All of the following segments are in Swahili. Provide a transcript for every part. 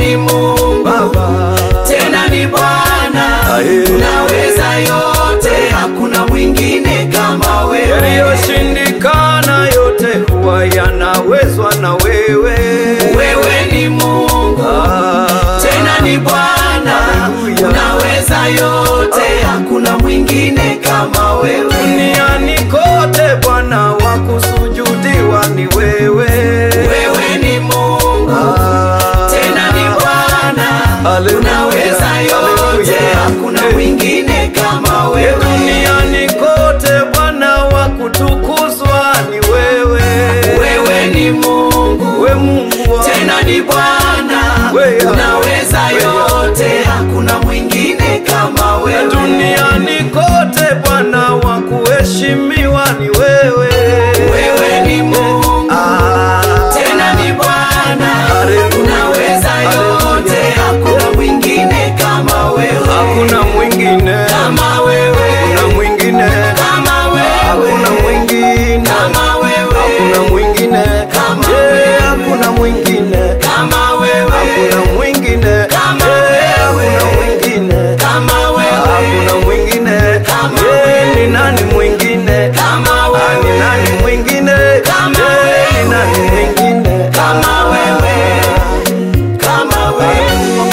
ni Mungu Baba. tena ni Bwana, Aye. unaweza yote, hakuna mwingine kama wewe. Yaliyoshindikana yote huwa yanawezwa na wewe. Wewe ni Mungu Ah. tena ni Bwana, Hallelujah. unaweza yote, hakuna mwingine kama wewe. Duniani kote Bwana wa kusujudiwa ni wewe. Wewe ni Mungu Ah. tena ni Bwana, Hallelujah. unaweza yote, Hallelujah. hakuna Eh. mwingine kama Ye wewe. duniani kote Bwana wa kutukuzwa ni wewe. Wewe ni Mungu We Mungu wa tena ni Bwana, Wewe. unaweza Wewe. yote, hakuna mwingine kama Na wewe. duniani kote Bwana wa kuheshimiwa ni wewe. Wewe ni Mungu Ah. tena ni Bwana, Hallelujah. unaweza yote, Hallelujah. hakuna mwingine kama wewe, Hakuna mwingine, kama wewe, hakuna mwingine, kama hakuna wewe, mwingine, kama wewe, hakuna mwingine, Kama Yeah, wewe. hakuna mwingine, kama wewe, hakuna mwingine, Kama Yeah, wewe. hakuna mwingine, kama hakuna wewe, mwingine, Kama Yeah, wewe. ni nani mwingine? kama Ah, ni wewe, nani mwingine? Kama Yeah, wewe. ni nani mwingine? Kama wewe. kama wewe.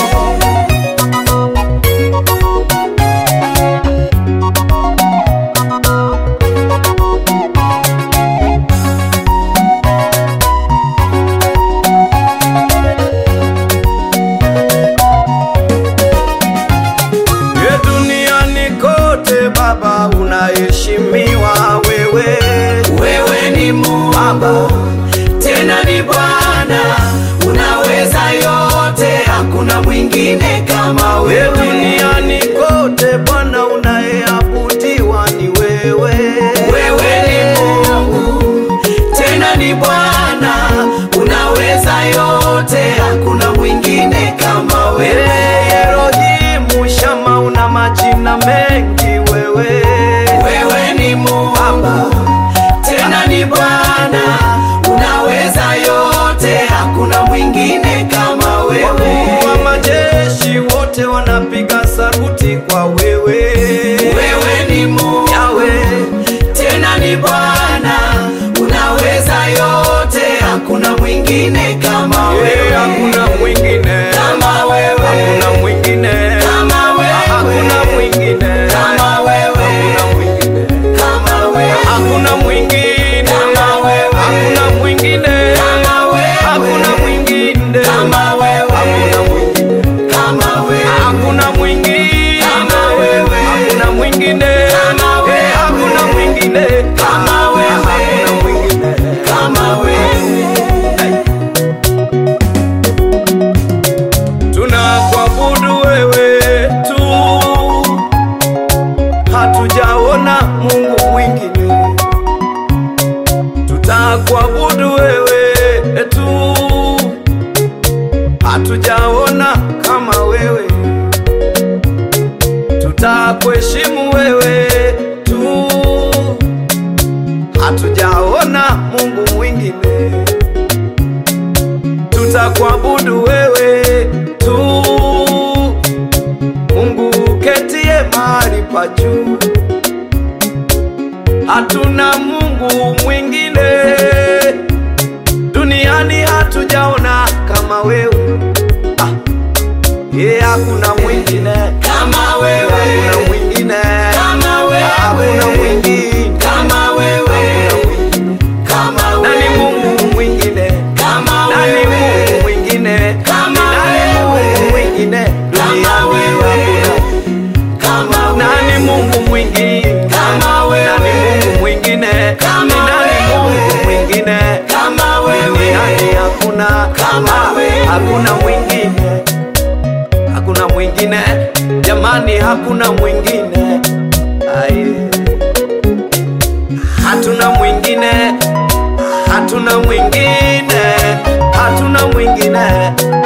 Ye duniani kote Baba unaheshimiwa wewe. Wewe ni Mungu tena ni Bwana, unaweza yote, hakuna mwingine kama Ye wewe. duniani kote Bwana unayeabudiwa ni wewe. Wewe ni Mungu tena ni Bwana, unaweza yote, hakuna mwingine kama Ye wewe. Elohimu Shama una majina mengi wewe. Wewe ni Mungu tena ni Bwana, unaweza yote, hakuna mwingine kama wewe. Wakuu wa majeshi wote wanapiga saruti kwa wewe. Wewe ni Mungu Yawe, tena ni Bwana, unaweza yote, hakuna mwingine kama ye wewe. hakuna mwingine. Kama wewe. Hakuna mwingine. Kama wewe. Hakuna mwingine. Kama wewe. Hakuna mwingine. Kama wewe. Hakuna mwingine. Kama wewe. Hakuna mwingine. Kama wewe. Hakuna mwingine. Kama wewe. Hakuna mwingine. Kama wewe. Hakuna mwingine. Kama wewe. Hakuna mwingine. Kama wewe. Eh, Hakuna mwingine. Kama wewe. Hakuna mwingine. Kama wewe. Tunakuabudu wewe tu, hatujaona Mungu mwingine. Tutakuabudu wewe tu, hatujaona kama wewe. Tutakuheshimu wewe tu, hatujaona Mungu mwingine tutakuabudu wewe tu, Mungu uketie mahali pa juu. Hatuna Mungu mwingine duniani, hatujaona kama wewe. Ah, ye hakuna mwingine, Kama wewe. hakuna mwingine, Kama wewe. hakuna mwingine, Kama wewe. Kama nani wewe. Mungu mwingine? Kama Nani wewe. Mungu mwingine? Kama Nani wewe. Mungu mwingine? Kama Duniani wewe. hakuna. Kama wewe. Nani Mungu mwingine? Kama wewe. Nani Mungu mwingine? Kama Ni nani wewe. Mungu mwingine? Kama wewe. Duniani hakuna. Kama Ah, wewe. Hakuna mwingine. Hakuna mwingine. Jamani hakuna mwingine. Aye. Hatuna mwingine. Hatuna mwingine. Hatuna mwingine.